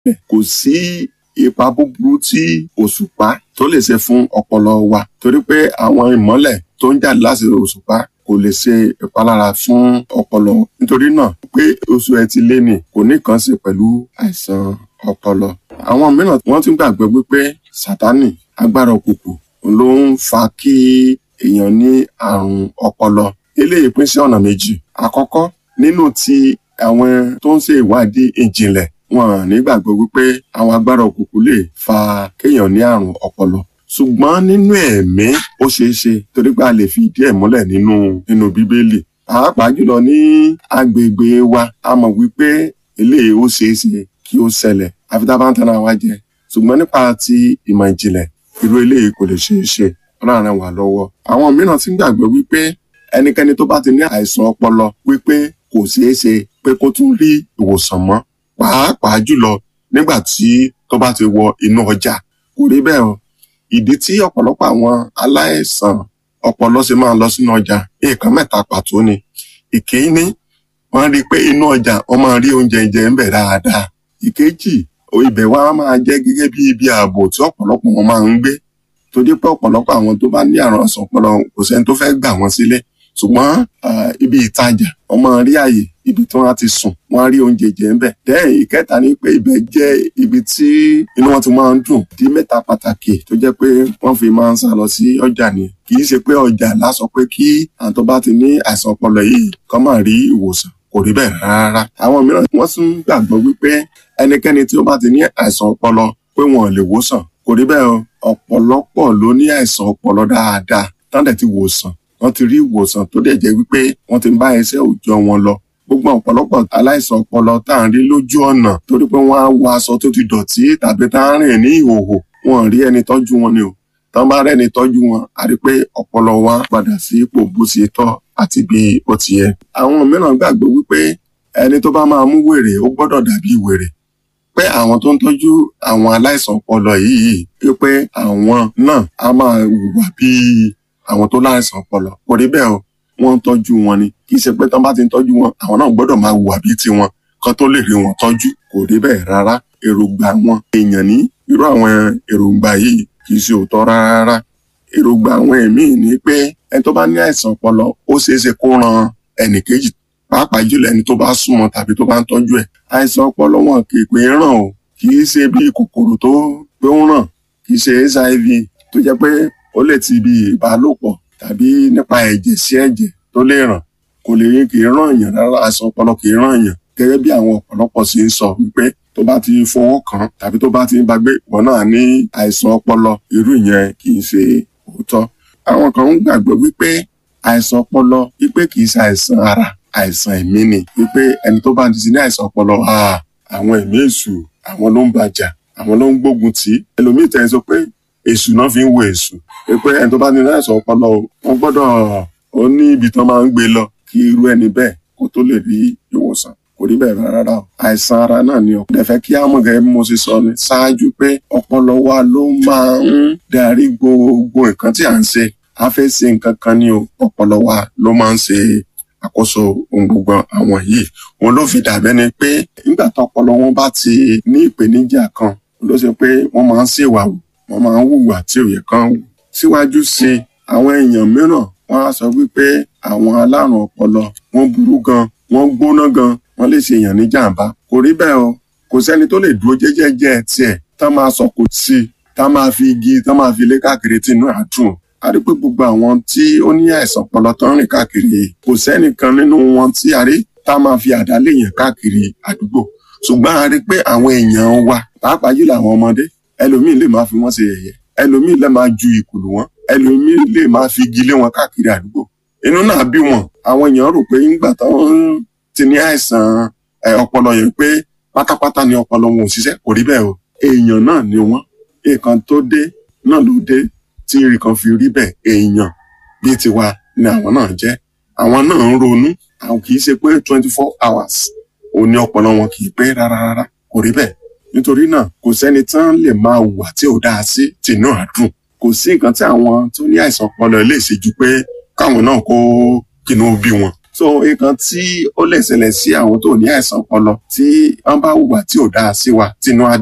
kò sí ipa búburú tí òṣùpá tó lè ṣe fún ọpọlọ wa torí pé àwọn ìmọ́lẹ̀ tó ń jáde láti òṣùpá kò lè ṣe ìpalára fún ọpọlọ nítorí náà pé oṣù ẹtì léni kò ní kan ṣe pẹ̀lú àìsàn ọpọlọ àwọn mìíràn wọ́n tún gbàgbọ́ wípé sátánì agbára òkùnkùn ló ń fa kí èèyàn ní àrùn ọpọlọ eléyìí pín sí ọ̀nà méjì àkọ́kọ́ nínú ti àwọn tó ń ṣe ìwádìí ìjìnlẹ̀ wọn nígbàgbọ́ wípé àwọn agbára òkùnkùn lè fa kéèyàn ní àrùn ọpọlọ ṣùgbọ́n nínú ẹ̀mí ó ṣeé ṣe torí pé a lè fi ìdí ẹ̀ múlẹ̀ nínú nínú bíbélì pàápàá jùlọ ní agbègbè wa a mọ̀ wípé eléyìí ó ṣeé ṣe kí ó ṣẹlẹ̀ àfi tá a bá ń tanra wa jẹ ṣùgbọ́n nípa ti ìmọ̀ ìjìnlẹ̀ irú eléyìí kò lè ṣeé ṣe ọlọ́run wà lọ́wọ́ àwọn mìíràn ti ń gbàgbọ́ wípé ẹnikẹ́ni tó bá ti ní àìsàn ọpọlọ wípé kò ṣeé ṣe pé kó tún rí ìwòsàn mọ́ pàápàá jùlọ nígbà tí tó bá ti wọ inú ọjà kò rí bẹ́ẹ̀ o ìdí tí ọ̀pọ̀lọpọ̀ àwọn aláìsàn ọpọlọ ṣe máa ń lọ sínú ọjà nǹkan mẹ́ta pàtó ni ìkíní wọ́n rí i pé inú ọjà wọ́n máa rí oúnjẹ jẹ ń bẹ̀ dáadáa ìkejì ibẹ̀ wá máa jẹ́ gẹ́gẹ́ bí ibi ààbò tí ọ̀pọ̀lọpọ̀ wọn máa ń gbé tó dé pé ọ̀pọ̀lọpọ̀ àwọn tó bá ní àrùn àìsàn ọpọlọ kò sẹ́ni tó fẹ́ gbà wọ́n sílé ṣùgbọ́n ibi ìtajà wọ́n máa rí àyè ibi tí wọ́n ti sùn wọ́n á rí oúnjẹ jẹ ń bẹ̀. dẹ́yìn ìkẹta ni pé ibẹ̀ jẹ́ ibi tí inú wọn ti máa ń dùn di mẹ́ta pàtàkì tó jẹ́ pé wọ́n fi máa ń sá lọ sí ọjà ni kì í ṣe pé ọjà lásọ pé kí àwọn tó bá ti ní àìsàn ọpọlọ yìí kọ́ máa rí ìwòsàn kò rí bẹ́ẹ̀ rárá. àwọn mìíràn wọ́n tún gbàgbọ́ wípé ẹnikẹ́ni tí ó bá ti ní àìsàn ọpọlọ pé wọn ò lè wòsàn kò rí bẹ́ẹ̀ o ọ̀pọ̀lọpọ̀ ló ní àìsàn ọpọlọ dáadáa tán dẹ̀ ti wòsàn wọ́n ti rí ìwòsàn tó dẹ̀ jẹ́ wípé wọ́n ti ń bá iṣẹ́ òòjọ́ wọn lọ gbogbo ọ̀pọ̀lọpọ̀ aláìsàn ọpọlọ tá à ń rí lójú ọ̀nà torí pé wọ́n á wọ aṣọ tó ti dọ̀tí tàbí tá à ń rìn ní ìhòhò wọn ò rí ẹni tọ́jú wọn ni o tán bá rẹ́ni tọ́jú wọn a rí pé ọpọlọ wa padà sí ipò bó ṣe tọ́ àti bí ó ti yẹ. àwọn mìíràn gbàgbọ́ wípé ẹni tó bá máa mú wèrè ó gbọ́dọ̀ dàbí wèrè pé àwọn tó ń tọ́jú àwọn aláìsàn ọpọlọ yìí wípé àwọn náà á máa hùwà bíi àwọn tó láìsàn ọpọlọ kò rí bẹ́ẹ̀ o wọ́n ń tọ́jú wọn ni kì í ṣe pé tán bá ti ń tọ́jú wọn àwọn náà gbọ́dọ̀ máa hùwà bíi tiwọn kan tó lè rí wọn tọ́jú kò rí bẹ́ẹ̀ rárá èròǹgbà wọn èèyàn ní irú àwọn èròǹgbà yìí kì í ṣe òótọ́ rárá èròǹgbà àwọn ẹ̀mí ni pé ẹni tó bá ní àìsàn ọpọlọ ó ṣeé ṣe kó ran ẹnì kejì pàápàá jùlọ ẹni tó bá súnmọ́ tàbí tó bá ń tọ́jú ẹ̀ àìsàn ọpọlọ wọn kì í pé ràn o kì í ṣe bí kòkòrò tó pé ń ràn kì í ṣe hiv tó jẹ́ pé ó lè ti bí ìbálòpọ̀ tàbí nípa ẹ̀jẹ̀ sí ẹ̀jẹ̀ tó lè ràn kò lè kì í ràn yàn rárá àìsàn ọpọlọ kì í ràn yàn gẹ́gẹ́ bí àwọn ọ̀pọ̀lọpọ̀ ṣe ń sọ wípé tó bá ti fọwọ́ kàn tàbí tó bá ti ń bagbé ìwọ náà ní àìsàn ọpọlọ irú ìyẹn kì í ṣe òótọ́ àwọn kan ń gbàgbọ́ wípé àìsàn ọpọlọ wípé kì í ṣe àìsàn ara àìsàn ẹ̀mí ni wípé ẹni tó bá ti ní àìsàn ọpọlọ àwọn ẹ̀mí èṣù àwọn ló ń bàjà àwọn ló ń gbógun tì í ẹlòmíì tẹ̀ sọ pé èṣù náà fi ń wo èṣù pé ẹni tó bá ní àìsàn ọpọlọ wọn gbọ́dọ̀ ó ní ibi tán máa ń gbé lọ kí irú ẹni bẹ́ẹ̀ kó tó lè rí ìwòsàn kò rí bẹ́ẹ̀ rárá o àìsàn ara náà ni ọ̀pọ̀ ẹ̀fẹ́ kí á mọ̀ gẹ́gẹ́ bí mo ṣe sọ ní ṣáájú pé ọpọlọ wa ló máa ń darí gbogbo nǹkan tí à ń ṣe a fẹ́ ṣe nǹkan kan ní o ọpọlọ wa ló máa ń ṣe àkóso ohun gbogbo àwọn yìí òun ló fi dàbẹ́ ni pé nígbà tó ọpọlọ wọn bá ti ní ìpèníjà kan ló ṣe pé wọ́n máa ń ṣèwà wò wọ́n máa ń hùwà tí ò yẹ kán wù síwájú sí i àwọn èèyàn mìíràn wọ́n á sọ wípé àwọn alárùn ọpọlọ wọ́n burú gan wọ́n gbóná gan wọ́n lè ṣe èèyàn ní jàǹbá kò rí bẹ́ẹ̀ o kò sẹ́ni tó lè dúró jẹ́jẹ́jẹ́ tiẹ̀ tá máa sọ kò sí tá máa fi igi tá máa fi lé káàkiri tí inú àdùn a rí pé gbogbo àwọn tí ó ní àìsàn ọpọlọ tó ń rìn káàkiri kò sẹ́nìkan nínú wọn tí a rí tá máa fi àdá léèyàn káàkiri àdúgbò ṣùgbọ́n a rí pé àwọn èèyàn wa pàápàá jùlọ àwọn ọmọdé ẹlòmíín lè máa fi wọ́n ṣe yẹ̀yẹ́ ẹlòmíín lè máa ju ìkùlù wọn ẹlòmíín lè máa fi igi lé wọn káàkiri àdúgbò inú náà bí wọn àwọn èèyàn rò pé ńgbà táwọn ti ní àìsàn ọpọlọ yẹn pé pátápátá ni ọpọlọ wọn ò ṣiṣẹ́ kò rí bẹ́ẹ̀ o èèyàn náà ni wọ́n nǹkan tó dé náà ló dé tí rí kan fi rí bẹ́ẹ̀ èèyàn bíi tiwa ni àwọn náà jẹ́ àwọn náà ń ronú àwọn kì í ṣe pé twenty four hours ò ní ọpọlọ wọn kì í pé rárá rárá kò rí bẹ́ẹ̀ nítorí náà kò sẹ́ni tán lè máa hùwà tí ò dáa sí tìǹú àdùn kò sí nǹkan tí àwọn tó ní àìsàn ọpọlọ lè ṣe ju pé káwọn náà kó kínú bí wọn so nǹkan tí ó lè ṣẹlẹ̀ sí àwọn tó ní àìsàn ọpọlọ tí wọ́n bá hùwà tí ò dáa sí wa tínú á